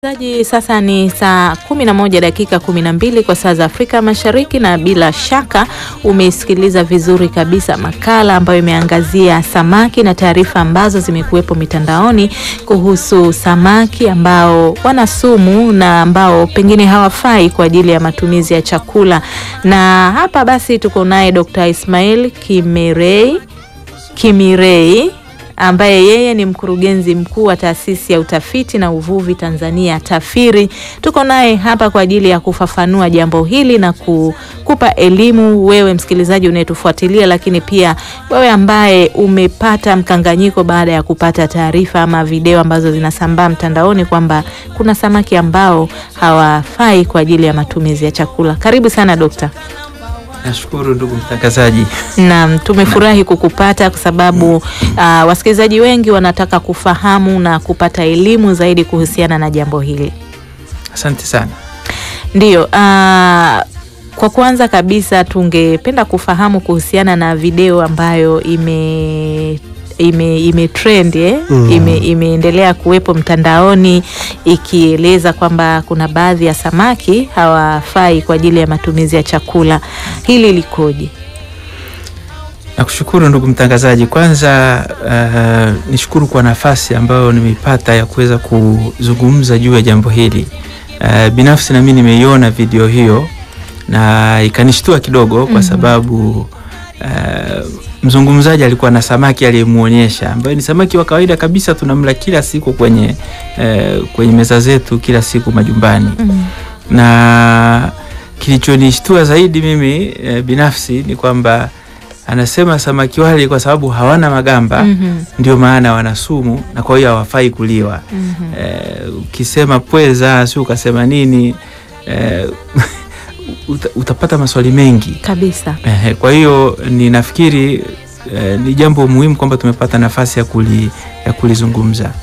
Msikilizaji, sasa ni saa 11 dakika 12 kwa saa za Afrika Mashariki, na bila shaka umeisikiliza vizuri kabisa makala ambayo imeangazia samaki na taarifa ambazo zimekuwepo mitandaoni kuhusu samaki ambao wana sumu na ambao pengine hawafai kwa ajili ya matumizi ya chakula. Na hapa basi tuko naye Dr. Ismail Kimirei Kimirei ambaye yeye ni mkurugenzi mkuu wa taasisi ya utafiti na uvuvi Tanzania TAFIRI. Tuko naye hapa kwa ajili ya kufafanua jambo hili na kukupa elimu wewe msikilizaji unayetufuatilia, lakini pia wewe ambaye umepata mkanganyiko baada ya kupata taarifa ama video ambazo zinasambaa mtandaoni kwamba kuna samaki ambao hawafai kwa ajili ya matumizi ya chakula. Karibu sana dokta. Nashukuru ndugu mtangazaji. Naam, tumefurahi kukupata kwa sababu uh, wasikilizaji wengi wanataka kufahamu na kupata elimu zaidi kuhusiana na jambo hili. Asante sana. Ndiyo, uh, kwa kwanza kabisa tungependa kufahamu kuhusiana na video ambayo ime ime, ime trend eh? Mm. ime, imeendelea kuwepo mtandaoni ikieleza kwamba kuna baadhi ya samaki hawafai kwa ajili ya matumizi ya chakula. Hili likoje? Nakushukuru ndugu mtangazaji. Kwanza uh, nishukuru kwa nafasi ambayo nimeipata ya kuweza kuzungumza juu ya jambo hili. Uh, binafsi nami nimeiona video hiyo na ikanishtua kidogo kwa Mhm. sababu uh, mzungumzaji alikuwa na samaki aliyemuonyesha ambayo ni samaki wa kawaida kabisa tunamla kila siku kwenye uh, kwenye meza zetu kila siku majumbani Mm. na kilichonishtua zaidi mimi e, binafsi ni kwamba anasema samaki wale kwa sababu hawana magamba Mhm. ndio maana wana sumu na kwa hiyo hawafai kuliwa. Mhm. E, ukisema pweza si ukasema nini e, uta, utapata maswali mengi Kabisa. Ehe, kwa hiyo ninafikiri eh, ni jambo muhimu kwamba tumepata nafasi ya, kuli, ya kulizungumza.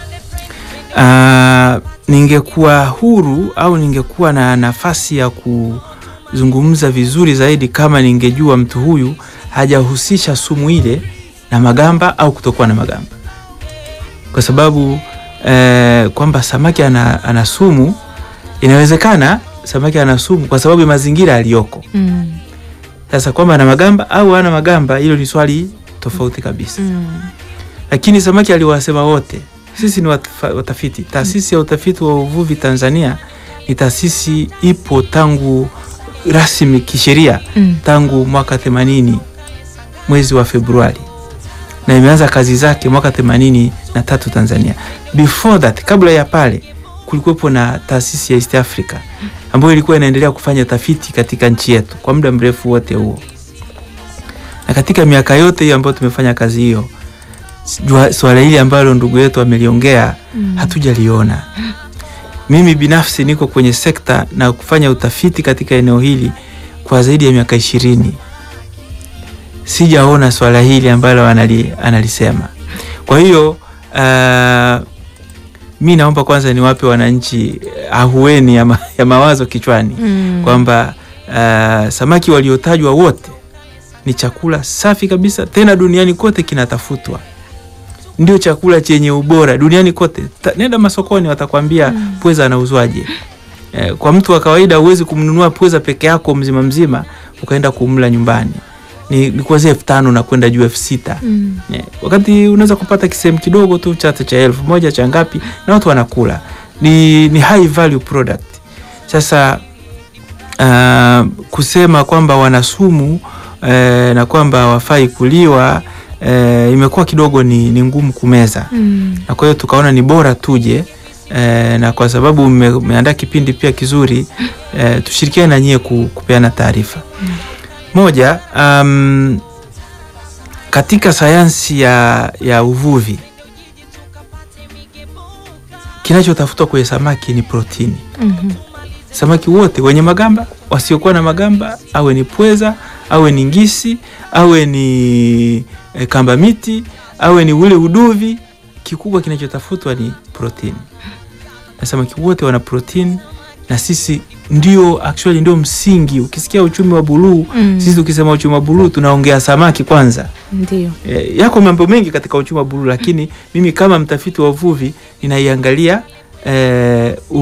Ah, ningekuwa huru au ningekuwa na nafasi ya kuzungumza vizuri zaidi kama ningejua mtu huyu hajahusisha sumu ile na magamba au kutokuwa na magamba, kwa sababu eh, kwamba samaki ana, ana sumu inawezekana samaki ana sumu kwa sababu ya mazingira aliyoko. Mm. Sasa kwamba ana magamba au hana magamba, hilo ni swali tofauti kabisa. Mm. Lakini samaki aliwasema wote, sisi ni watafa- watafiti. Taasisi ya utafiti wa uvuvi Tanzania ni taasisi ipo tangu rasmi kisheria Mm. tangu mwaka 80 mwezi wa Februari na imeanza kazi zake mwaka 83 Tanzania. Before that, kabla ya pale kulikuwepo na taasisi ya East Africa ambayo ilikuwa inaendelea kufanya tafiti katika nchi yetu kwa muda mrefu wote huo, na katika miaka yote hiyo ambayo tumefanya kazi hiyo, jua- swala hili ambalo ndugu yetu ameliongea Mm. hatujaliona. Mimi binafsi niko kwenye sekta na kufanya utafiti katika eneo hili kwa zaidi ya miaka ishirini, sijaona swala hili ambalo anali, analisema. Kwa hiyo uh, mi naomba kwanza niwape wananchi ahueni ya, ma, ya mawazo kichwani Mm. kwamba uh, samaki waliotajwa wote ni chakula safi kabisa, tena duniani kote kinatafutwa, ndio chakula chenye ubora duniani kote. Ta, nenda masokoni watakwambia Mm. pweza anauzwaje. Eh, kwa mtu wa kawaida huwezi kumnunua pweza peke yako mzima mzima ukaenda kumla nyumbani, ni, ni kuanzia elfu tano na kwenda juu elfu sita Mm. Eh, wakati unaweza kupata kisehemu kidogo tu cha cha elfu moja cha ngapi na watu wanakula, ni, ni high value product. Sasa uh, kusema kwamba wana sumu eh, na kwamba hawafai kuliwa eh, imekuwa kidogo ni, ni ngumu kumeza Mm. na kwa hiyo tukaona ni bora tuje eh, na kwa sababu mme- mmeandaa kipindi pia kizuri eh, tushirikiane na nyie ku, kupeana taarifa moja. Um, katika sayansi ya, ya uvuvi kinachotafutwa kwenye samaki ni protini. Mhm. Samaki wote wenye magamba, wasiokuwa na magamba, awe ni pweza, awe ni ngisi, awe ni e, kamba miti, awe ni ule uduvi, kikubwa kinachotafutwa ni protini, na samaki wote wana protini, na sisi ndio actually ndio msingi. Ukisikia uchumi wa buluu Mm. sisi tukisema uchumi wa buluu tunaongea samaki kwanza. Ndio. E, yako mambo mengi katika uchumi wa buluu, lakini mimi kama mtafiti wa uvuvi ninaiangalia eh,